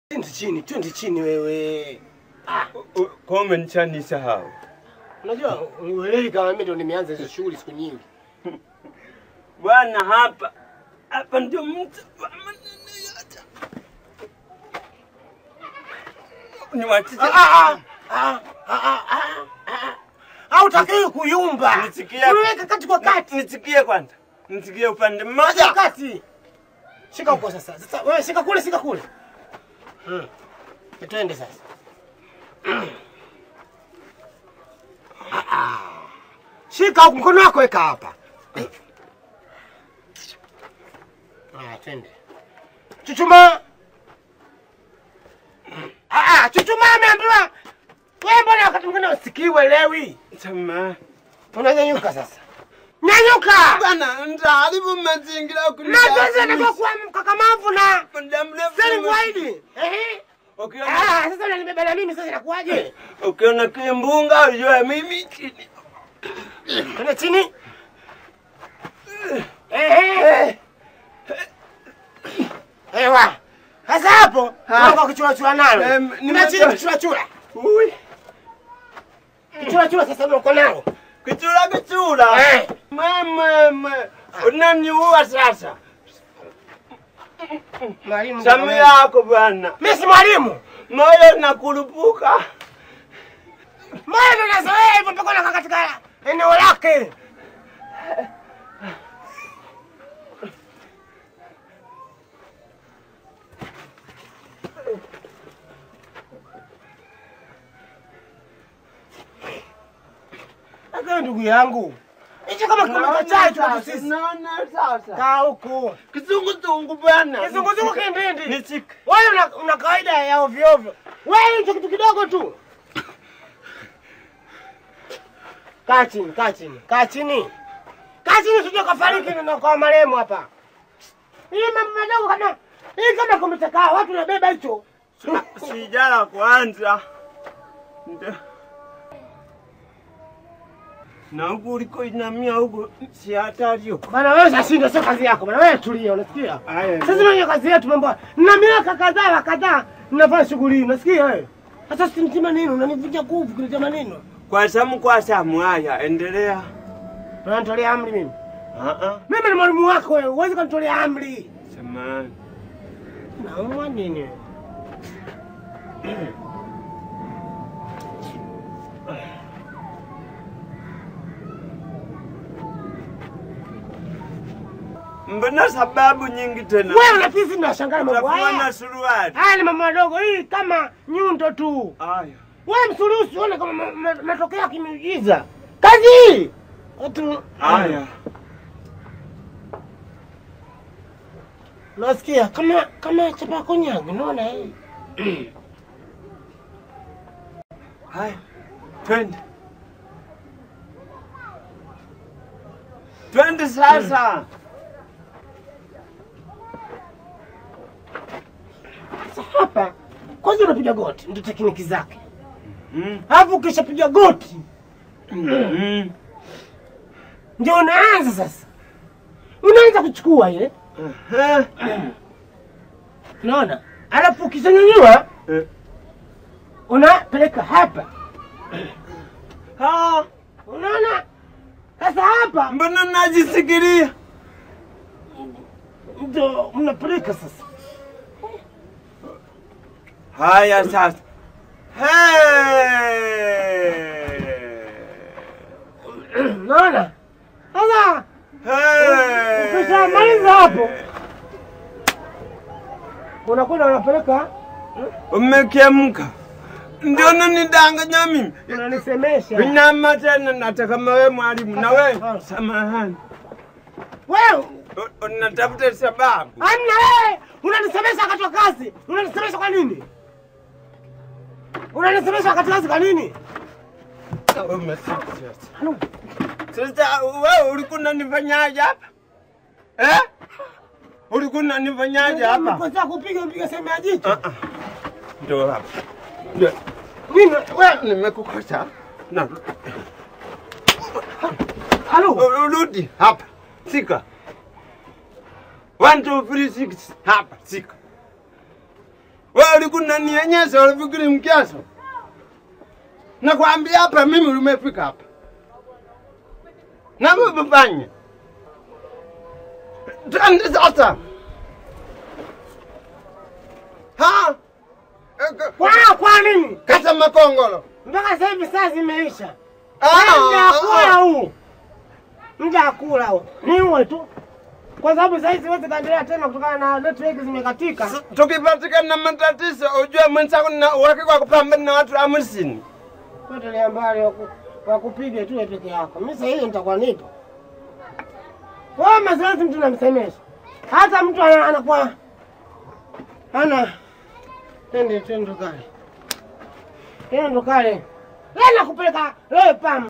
Twende chini, twende chini wewe. Kwa umenishanisahau. Unajua uelewi kama mimi ndo nimeanza hizo shughuli siku nyingi. Bwana hapa hapa ndio mtu wa maneno yote. Niwachie. Ah, ah, ah, ah, ah, ah, ah. Hautakiwi kuyumba. Nisikie. Unaweka kati kwa kati. Nisikie kwanza. Nisikie upande Kati mmoja. kwa kati. Shika huko sasa. Sasa wewe shika kule, shika kule. Hmm. Twende sasa. Ah, ah. Shika huko mkono wako weka hapa. Ah, twende. Chuchuma. Ah, ah, chuchuma ameambiwa. Wewe mbona wakati mwingine usikii uelewi? Samahani. Unanyanyuka sasa. Nyanyuka! Bwana ndaharibu mazingira Na sasa ndio kuwa mkakamavu na muda mrefu. Sasa kuahidi. Ehe. Ukiona Ah, sasa unanibeba na mimi sasa inakuwaje? ukiona kimbunga ujue mimi chini. Twende chini. Ehe. Ewa. Sasa hapo Ha. unakuwa kichura nalo. Em, Nime nime- chini kichura chura. Ui. Kichura chura sasa ndio uko nalo. Kichura kichura. Eh. Mama, unaniua sasa. Mwalimu. Samu yako bwana. Mimi si mwalimu. Moyo nakurupuka. Mbona ndo nazoea hivyo mpaka unakaa katika eneo lake? Lakini ndugu yangu, hicho kama kikombe cha chai tu kwetu sisi. Naona sasa. Kaa huku. Kizunguzungu bwana. Kizunguzungu kindindi. Nisik. Wewe una, una kawaida ya ovyo ovyo. Wewe hicho kitu kidogo tu. Kaa chini, kaa chini, kaa chini. Kaa chini usije kafariki na kwa marehemu hapa. Hii mambo madogo kama hii kama kumetakaa watu nabeba hicho. Sijala kwanza. Ndio. Na huku uliko inamia huku si hatari huko. Bana wewe sasa sio kazi yako. Bana wewe tulia, unasikia? Aya. Sasa ndio kazi yetu mambo. Na miaka kadhaa wa kadhaa ninafanya shughuli hii, unasikia wewe? Sasa simtima nini? Unanivunja nguvu kunitia maneno. Kwa samu kwa samu haya endelea. Unanitolea amri mimi. Ah ah. Mimi ni mwalimu wako wewe, huwezi kunitolea amri. Samahani. Naumwa nini? Mbona sababu nyingi tena? Wewe unafisi na shangaa mambo Utakuwa haya. na suruali. Haya ni mambo madogo, hii kama nyundo tu. Aya. Wewe msulusi uone kama ma- ma- matokeo ya kimiujiza. Kazi hii. Watu Aya. Nasikia kama kama chapa konyago, unaona hii. Haya. Twende. Twende sasa. Sasa hapa kwanza unapiga goti, ndio tekniki zake. Mm. Alafu ukishapiga goti Mm. ndio unaanza sasa. Unaanza kuchukua ile. Eh. Unaona? Alafu ukishanyanyua Eh. unapeleka hapa. Ah, Unaona? Sasa hapa mbona najisikiria? ndio mnapeleka sasa. Haya sasa. Hey! Unaona? Sasa Hey! ukishamaliza hapo unakwenda unapeleka Umekemka. Ndio unanidanganya mimi. unanisemesha. Inama tena nataka kama wewe mwalimu na wewe samahani. Wewe U- Unatafuta sababu. amna wewe unanisemesha wakati wa kazi. Unanisemesha kwa nini? Unanisemesha wakati wa kazi kwa nini? Umesikia sasa. Sasa wewe ulikuwa unanifanyaje hapa? Eh? Ulikuwa unanifanyaje hapa? Umekosea kupiga mpiga sehemu ya jicho. Ah, ah. Ndio hapa. Ndio. Nini wewe? Nimekukosa. Na Halo. u- urudi hapa. Sika. One, two, three, six. Hapa, sika. Wewe ulikuwa unanionyesha ulifikiri mkiaso. Nakwambia hapa mimi umefika hapa. Na wewe fanya. Twende sasa. Ha? Eka- Kwa kwa nini? Kata makongolo. Mpaka sasa hivi saa zimeisha. Ah, Muda wa kula ah, huu. Muda wa kula huu. Ni uwe tu. Kwa sababu sasa hivi siwezi kaendelea tena kutokana na network zimekatika. ah. Tukipatikana na matatizo ujue mwenzako na uhakika wa kupambana na watu hamsini. Potelea mbali waku- wakupige tu wewe peke yako. Mimi sasa hivi nitakuwa nipo. Wewe mazoezi mtu namsemesha. Hata mtu ana- anakuwa ana twende twende kale. Twende kale. Leo nakupeleka leo pam.